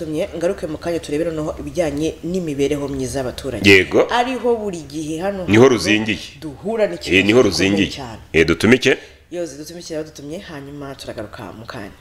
tumye ngaruke mu kanya turebere noneho ibijyanye n'imibereho myiza y'abaturage Yego. ariho buri gihe hano Niho hantu ruzingiye. duhura n'ikibazo Eh, niho gikomeye ruzingiye cyane Eh, dutumike yoze dutumikira abadutumye hanyuma turagaruka mu kanya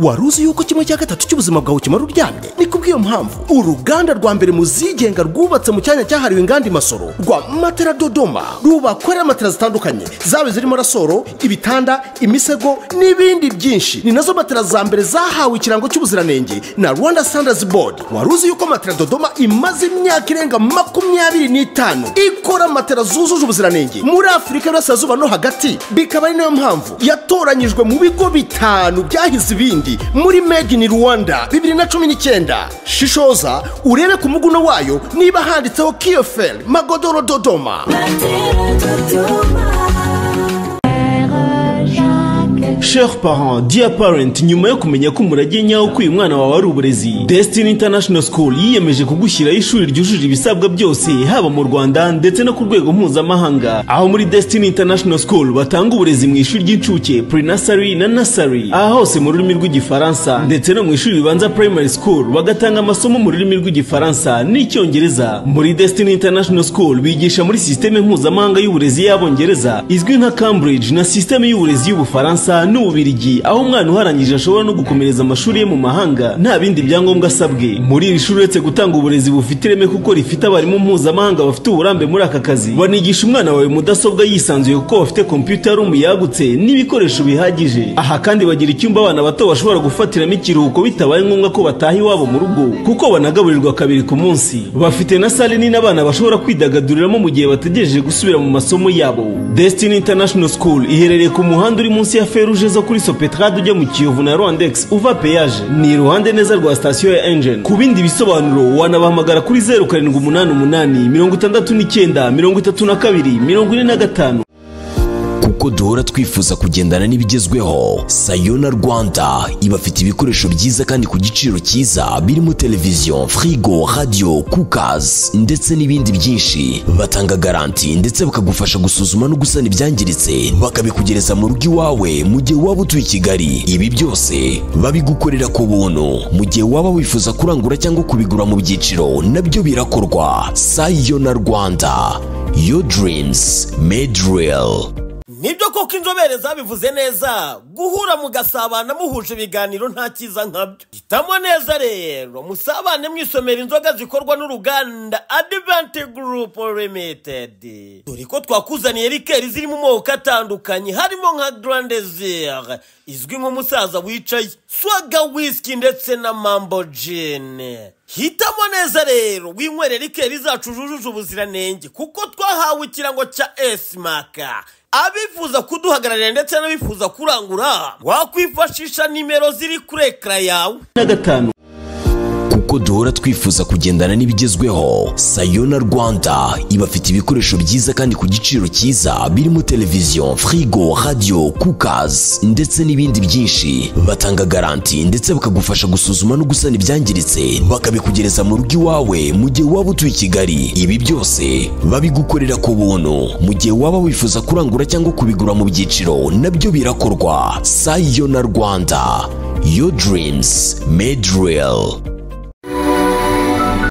wari uzi yuko kimwe cya gatatu cy'ubuzima bwawe kimara uryamye ni kubw'iyo mpamvu uruganda rwa mbere mu zigenga rwubatse mu cyanya cyahariwe inganda imasoro rwa matera dodoma rubakorera matera zitandukanye zaba zirimo rasoro ibitanda imisego n'ibindi byinshi ni nazo matera za mbere zahawe ikirango cy'ubuziranenge na rwanda standards board wari uzi yuko matera dodoma imaze imyaka irenga makumyabiri n'itanu ikora matera zujuje ubuziranenge muri afurika y'uburasirazuba no hagati bikaba ari nayo mpamvu yatoranyijwe mu bigo bitanu byahize ibindi muri made in rwanda bibiri na cumi n'icyenda shishoza urebe ku muguno wayo niba handitseho kiyoferi magodoro dodoma Chers parents, dear parent, nyuma yo kumenya ko umurage nyawo ko uyu mwana wawe ari uburezi, Destiny International School yiyemeje kugushyiraho ishuri ryujuje ibisabwa byose, haba mu Rwanda ndetse no ku rwego mpuzamahanga. Aho muri Destiny International School batanga uburezi mu ishuri ry'incuke, pre-nursery na nursery, aha hose mu rurimi rw'igifaransa, ndetse no mu ishuri ribanza primary school bagatanga amasomo mu rurimi rw'igifaransa n'icyongereza. Muri Destiny International School bigisha muri sisiteme mpuzamahanga y'uburezi y'abongereza, izwi nka Cambridge na sisiteme y'uburezi y'Ubufaransa n'Ububirigi aho umwana uharangije ashobora no gukomereza amashuri ye mu mahanga nta bindi byangombwa asabwe muri iri shuri uretse gutanga uburezi bufite ireme kuko rifite abarimu mpuzamahanga bafite uburambe muri aka kazi banigisha umwana wawe mudasobwa yisanzuye kuko bafite kompiyuta room yagutse n'ibikoresho bihagije aha kandi bagira icyumba abana bato bashobora gufatiramo ikiruhuko bitabaye ngombwa ko bataha iwabo mu rugo kuko banagaburirwa kabiri ku munsi bafite na sale nini abana bashobora kwidagaduriramo mu gihe bategereje gusubira mu masomo yabo Destiny International School iherereye ku muhanda uri munsi ya feruje zo kuri Sopetrade ujya mu Kiyovu na Rwandex uva peyaje ni iruhande neza rwa sitasiyo ya Engine ku bindi bisobanuro wanabahamagara kuri zeru karindwi umunani umunani mirongo itandatu n'icyenda mirongo itatu na kabiri mirongo ine na gatanu kuko duhora twifuza kugendana n'ibigezweho sayona rwanda ibafite ibikoresho byiza kandi ku giciro cyiza birimo televiziyo firigo radiyo kukazi ndetse n'ibindi byinshi batanga garanti ndetse bakagufasha gusuzuma no gusana ibyangiritse bakabikugereza mu rugo iwawe mu gihe waba utuye i kigali ibi byose babigukorera ku buntu mu gihe waba wifuza kurangura cyangwa kubigura mu byiciro nabyo birakorwa sayona rwanda your dreams made real nibyo koko inzobere zabivuze neza guhura mugasabana muhuje ibiganiro nta cyiza nkabyo hitamo neza rero musabane mwisomera inzoga zikorwa n'uruganda adivanti gurupu limitedi dore ko twakuzaniye rikeri ziri mu moko atandukanye harimo nka garandezire izwi nk'umusaza wicaye swaga wisiki ndetse na mambo jini hitamo neza rero winywere rikeri zacu zujuje ubuziranenge kuko twahawe ikirango cya esimaka abifuza kuduhagararira ndetse n'abifuza kurangura wakwifashisha nimero ziri kuri ekara yawe na gatanu kuko duhora twifuza kugendana n'ibigezweho sayona rwanda ibafite ibikoresho byiza kandi ku giciro cyiza birimo televiziyo firigo radiyo kukazi ndetse n'ibindi byinshi batanga garanti ndetse bakagufasha gusuzuma no gusana ibyangiritse bakabikugereza mu rugo iwawe mu gihe waba utuye i kigali ibi byose babigukorera ku buntu mu gihe waba wifuza kurangura cyangwa kubigura mu byiciro nabyo birakorwa sayona rwanda your dreams made real